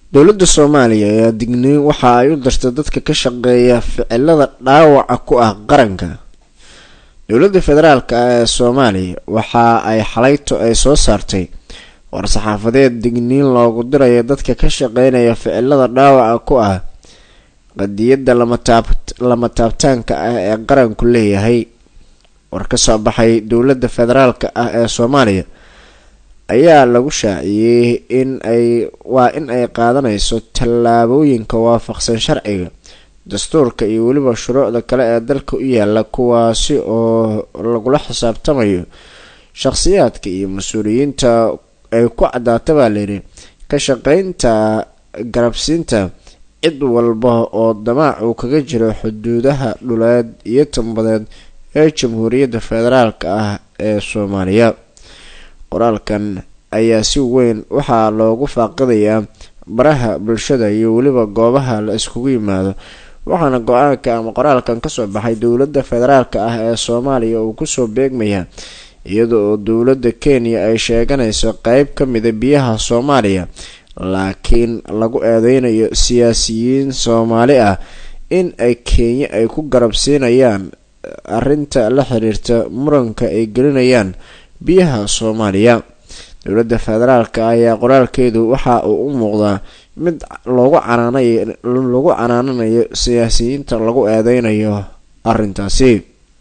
dowladda soomaaliya ayaa digniin waxa ay u dirtay dadka ka shaqeeya ficilada dhaawaca ku ah qaranka dowladda federaalk ah ee soomaaliya waxa ay xalayto ay soo saartay war-saxaafadeed digniin loogu dirayo dadka ka shaqeynaya ficilada dhaawaca ku ah qadiyadda lama taabtaanka ah ee qaranku leeyahay war ka soo baxay dowladda federaalk ah ee soomaaliya ayaa lagu shaaciyey in ay waa in ay qaadanayso tallaabooyinka waafaqsan sharciga dastuurka iyo weliba shuruucda kale ee dalka u yaala kuwaasi oo lagula xisaabtamayo shaqhsiyaadka iyo mas-uuliyiinta ay ku caddaata baa layidhi ka shaqeynta garabsiinta cid walba oo damaac uu kaga jiro xuduudaha dhuleed iyo tambadeed ee jamhuuriyadda federaalk ah ee soomaaliya qoraalkan ayaa si weyn waxaa loogu faaqidayaa baraha bulshada iyo weliba goobaha la iskugu yimaado waxaana go-aanka ama qoraalkan kasoo baxay dowladda federaalk ah ee soomaaliya uu kusoo beegmaya iyada oo dowladda kenya ay sheeganayso qeyb ka mida biyaha soomaaliya laakiin lagu eedeynayo siyaasiyiin soomaali ah in ay kenya ay ku garabsiinayaan arinta la xiriirta muranka ay gelinayaan biyaha soomaaliya dowladda federaalk ayaa qoraalkeedu waxa uu u muuqdaa mid loogu canaanay lagu canaananayo siyaasiyiinta lagu eedeynayo arintaasi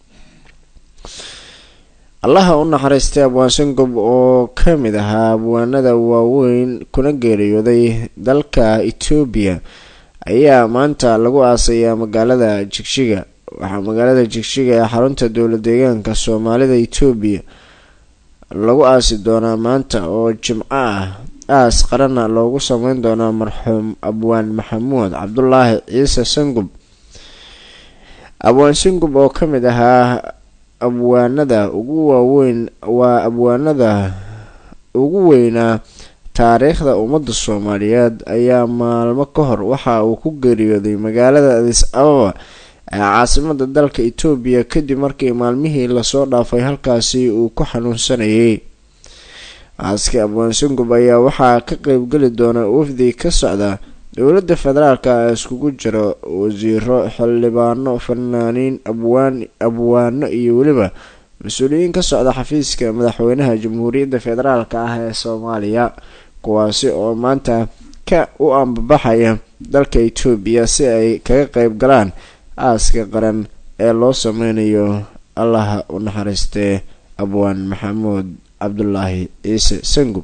allaha u naxariistay abwaan sangob oo ka mid ahaa abwaanada waaweyn kuna geeriyooday dalka etoobiya ayaa maanta lagu aasayaa magaalada jigjiga waxaa magaalada jigjiga ee xarunta dowla deegaanka soomaalida etoobiya lagu aasi doonaa maanta oo jimco ah aas qaranna loogu sameyn doonaa marxuum abwaan maxamuud cabdulaahi ciise sangub abwaan sangub oo ka mid ahaa abwaanada ugu waaweyn waa abwaanada ugu weynaa taariikhda ummadda soomaaliyeed ayaa maalmo ka hor waxa uu ku geeriyooday magaalada adis ababa ee caasimada dalka etoobiya kadib markii maalmihii lasoo dhaafay halkaasi uu ku xanuunsanayay aaska abwaan sangub ayaa waxaa ka qeybgeli doona wafdi ka socda dowladda federaalk ee iskugu jiro wasiiro xildhibaano fanaaniin abwaan abwaano iyo weliba mas-uuliyiin ka socda xafiiska madaxweynaha jamhuuriyadda federaalk ah ee soomaaliya kuwaasi oo maanta ka u ambabaxaya dalka etoobiya si ay kaga qeyb galaan aaska qaran ee loo sameynayo allaha u naxariistee abwaan maxamuud cabdulaahi ciise sangub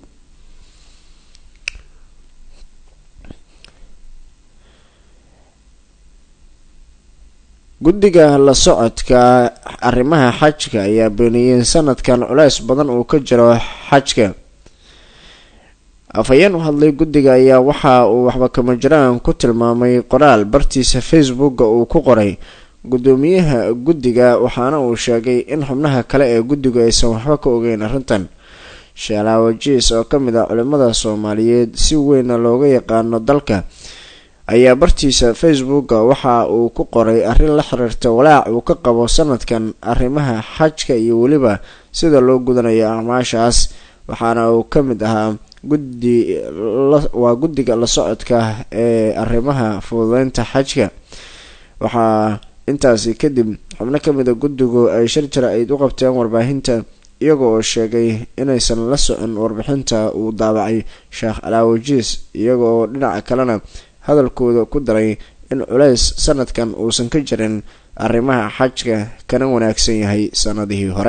guddiga la socodka arrimaha xajka ayaa beeniyey sanadkan culeys badan uu ka jiro xajka afhayeen u hadlay guddiga ayaa waxa uu waxba kama jiraan ku tilmaamay qoraal bartiisa facebooka uu ku qoray guddoomiyaha guddiga waxaana uu sheegay in xubnaha kale ee guddigu aysan waxba ka ogeyn arrintan sheelaawo jiis oo ka mid ah culimada soomaaliyeed si weynna looga yaqaano dalka ayaa bartiisa facebooka waxa uu ku qoray arrin la xiriirta walaac uu ka qabo sanadkan arrimaha xajka iyo weliba sida loo gudanayo acmaashaas waxaana uu ka mid ahaa guddi waa guddiga la socodka ee arrimaha fududeynta xajka waxaa intaasi kadib xubno kamid a guddigu ay shir jira ayd u qabteen warbaahinta iyaga oo sheegay inaysan la socon warbixinta uu daabacay sheekh alaawajiis iyaga oo dhinaca kalena hadalkooda ku daray in culeys sanadkan uusan ka jirin arrimaha xajka kana wanaagsan yahay sanadihii hore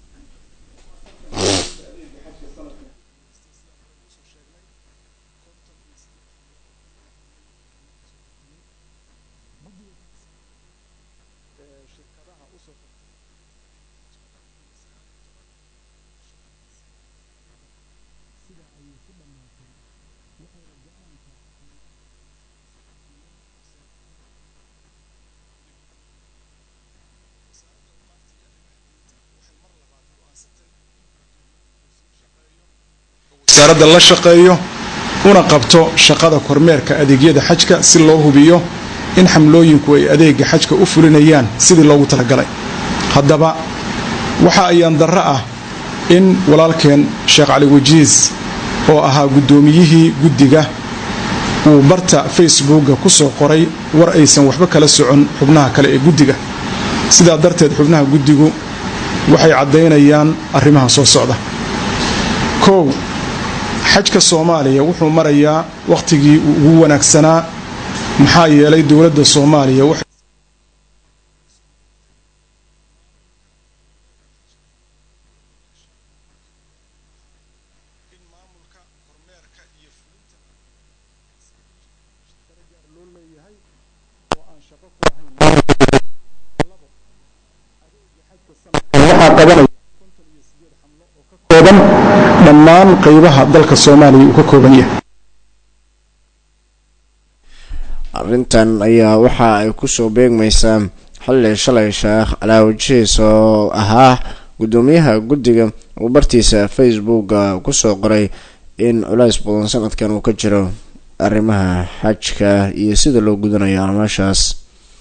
wasaaradda la shaqeeyo una qabto shaqada kormeerka adeegyada xajka si loo hubiyo in xamlooyinku ay adeega xajka u fulinayaan sidii loogu talagalay haddaba waxa ayaan darro ah in walaalkeen sheekh cali wajiis oo ahaa guddoomiyihii guddiga uu barta facebooka kusoo qoray war aysan waxba kala socon xubnaha kale ee guddiga sidaa darteed xubnaha guddigu waxay caddaynayaan arrimaha soo socda kow xajka soomaaliya wuxuu marayaa wakhtigii uu ugu wanaagsanaa maxaa yeelay dowladda soomaaliya dhammaan qeybaha dalka soomaaliya uu ka kooban yahay arrintan ayaa waxa ay kusoo beegmaysaa xilli shalay sheekh calaawajihiis oo ahaa guddoomiyaha guddiga uu bartiisa facebooka kusoo qoray in culays badan sanadkan uu ka jiro arrimaha xajka iyo sida loo gudanayo almaashaas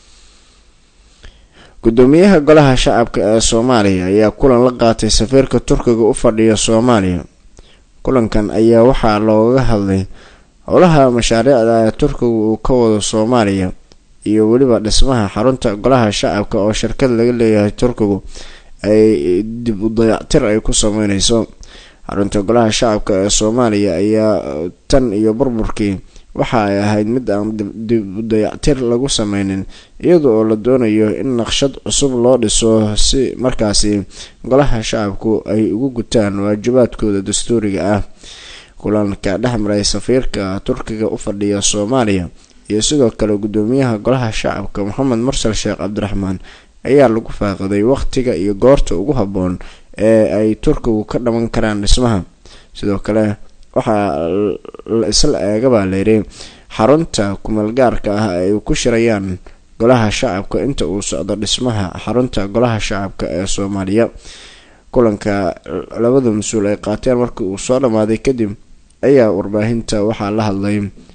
guddoomiyaha golaha shacabka ee soomaaliya ayaa kulan la qaatay safiirka turkiga u fadhiya soomaaliya kulankan ayaa waxaa looga hadlay howlaha mashaariicda ee turkiga uu ka wado soomaaliya iyo weliba dhismaha xarunta golaha shacabka oo shirkad laga leeyahay turkigu ay dib u dayactir ay ku sameyneyso xarunta golaha shacabka ee soomaaliya ayaa tan iyo burburkii waxa ay ahayd mid aan dib u dayactir lagu sameynin iyada oo la doonayo in naqshad cusub loo dhiso si markaasi golaha shacabku ay ugu gutaan waajibaadkooda dastuuriga ah kulanka dhexmaray safiirka turkiga u fadhiya soomaaliya iyo sidoo kale guddoomiyaha golaha shacabka maxamed mursal sheekh cabdiraxmaan ayaa lagu faaqiday waqtiga iyo goorta ugu habboon ee ay turkigu ka dhaman karaan dhismaha sidoo kale waxaa la isla eegabaa layidhi xarunta kumeelgaarka ah ay ku shirayaan golaha shacabka inta uu socdo dhismaha xarunta golaha shacabka ee soomaaliya kulanka labada mas-uul ay qaateen markii uu soo dhammaaday kadib ayaa warbaahinta waxaa la hadlay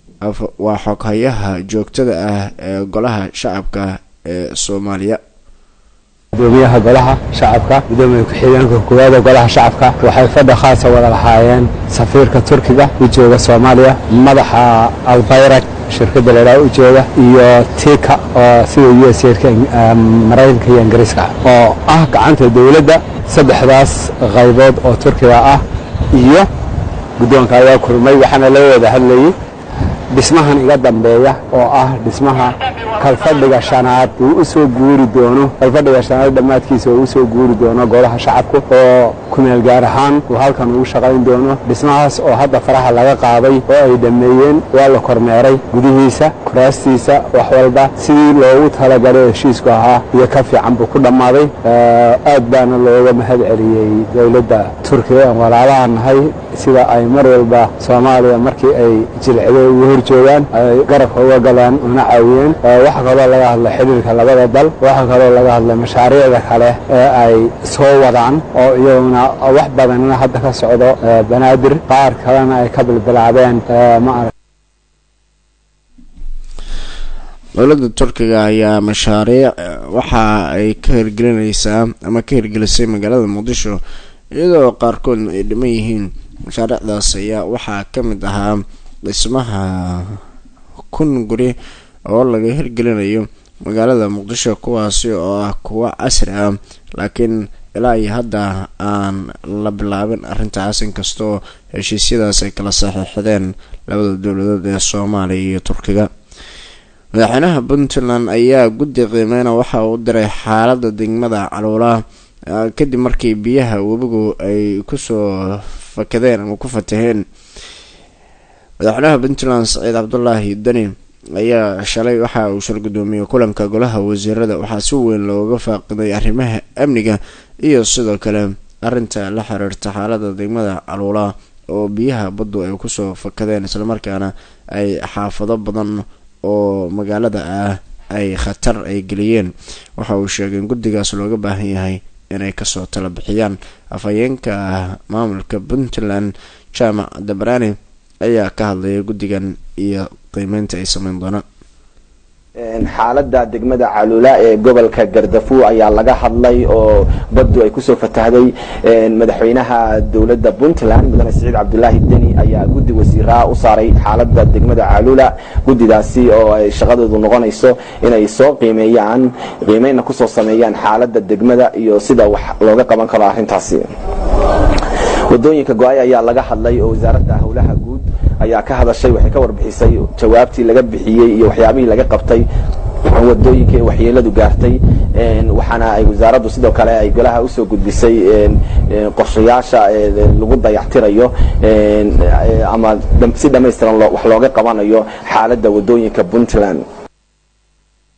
waa xoghayaha joogtada ah ee golaha shacabka ee soomaaliya gudoomiyaha golaha shacabka gudoomiya ku-xigeenka koowaada golaha shacabka waxay fadhi khaasa wada lahaayeen safiirka turkiga u jooga soomaaliya madaxa albayrak shirkadda laydhaha u jooga iyo tika oo sida u s ka maraykanka iyo ingiriiska oo ah gacanta dowladda saddexdaas qaybood oo turkiga ah iyo guddoonka ayaa kulmay waxaana la wada hadlayay dhismahan iga dambeeya oo ah dhismaha kalfadhiga shanaad uu u soo guuri doono kalfadhiga shanaad dhammaadkiisa uu usoo guuri doono golaha shacabka oo kumeel gaar ahaan uu halkan ugu shaqayn doono dhismahaas oo hadda faraha laga qaaday oo ay dhammeeyeen waa la kormeeray gudihiisa kuraastiisa wax walba sidii loogu talagalay heshiisku ahaa iyo ka fiican buu ku dhammaaday aad baana looga mahad celiyey dowladda turkiga aan walaalaha nahay sida ay mar walba soomaaliya markii ay jilcdo ugu hor joogaan ay garabka uga galaan una caawiyeen waxaa kaloo laga hadlay xidhiirka labada dal waxaa kaloo laga hadlay mashaariicda kale ee ay soo wadaan oo iyaguna wax badanina hadda ka socdo banaadir qaar kalena ay ka bilbilaabeen ma dowladda turkiga ayaa mashaariic waxa ay ka hirgelinaysaa ama ka hirgelisay magaalada muqdisho iyadoo qaarkoodna ay dhiman yihiin mashaariicdaas ayaa waxaa ka mid ahaa dhismaha kun guri oo laga hirgelinayo magaalada muqdisho kuwaasi oo ah kuwo casri ah laakiin ilaa iyo hadda aan la bilaabin arrintaas inkastoo heshiisyadaas ay kala saxiixdeen labada dowladood ee soomaaliya iyo turkiga madaxweynaha puntland ayaa guddi qiimeyna waxa uu diray xaalada degmada caluula kadib markii biyaha webigu ay kusoo fakadeen ama ku fataheen madaxweynaha puntland saciid cabdulaahi deni ayaa shalay waxa uu shal gudoomiyey kulanka golaha wasiirada waxaa si weyn looga faaqiday arrimaha amniga iyo sidoo kale arinta la xiriirta xaalada degmada caluula oo biyaha baddu ay kusoo fakadeen islamarkaana ay xaafado badan oo magaalada ah ay khatar ay geliyeen waxa uu sheegay in guddigaas looga baahan yahay inay kasoo tala bixiyaan afhayeenka maamulka puntland jaamac dabrani ayaa ka hadlaya guddigan iyo qiimeynta ay sameyn doonaan xaalada degmada caluula ee gobolka gardafuo ayaa laga hadlay oo baddu ay kusoo fatahday madaxweynaha dowladda puntland mudane siciid cabdulaahi deni ayaa guddi wasiiraa u saaray xaalada degmada caalula guddidaasi oo ay shaqadeedu noqonayso inay soo qiimeeyaan qiimeynna kusoo sameeyaan xaalada degmada iyo sida wax looga qaban karo arrintaasi wadooyinka go-ay ayaa laga hadlay oo wasaaradda howlaha guud ayaa ka hadashay waxay ka warbixisay jawaabtii laga bixiyey iyo waxyaabihii laga qabtay wadooyinka ee waxyeeladu gaartay waxaana ay wasaaraddu sidoo kale ay golaha usoo gudbisay qorshayaasha lagu dayactirayo ama si dhammaystiran wax looga qabanayo xaaladda wadooyinka puntland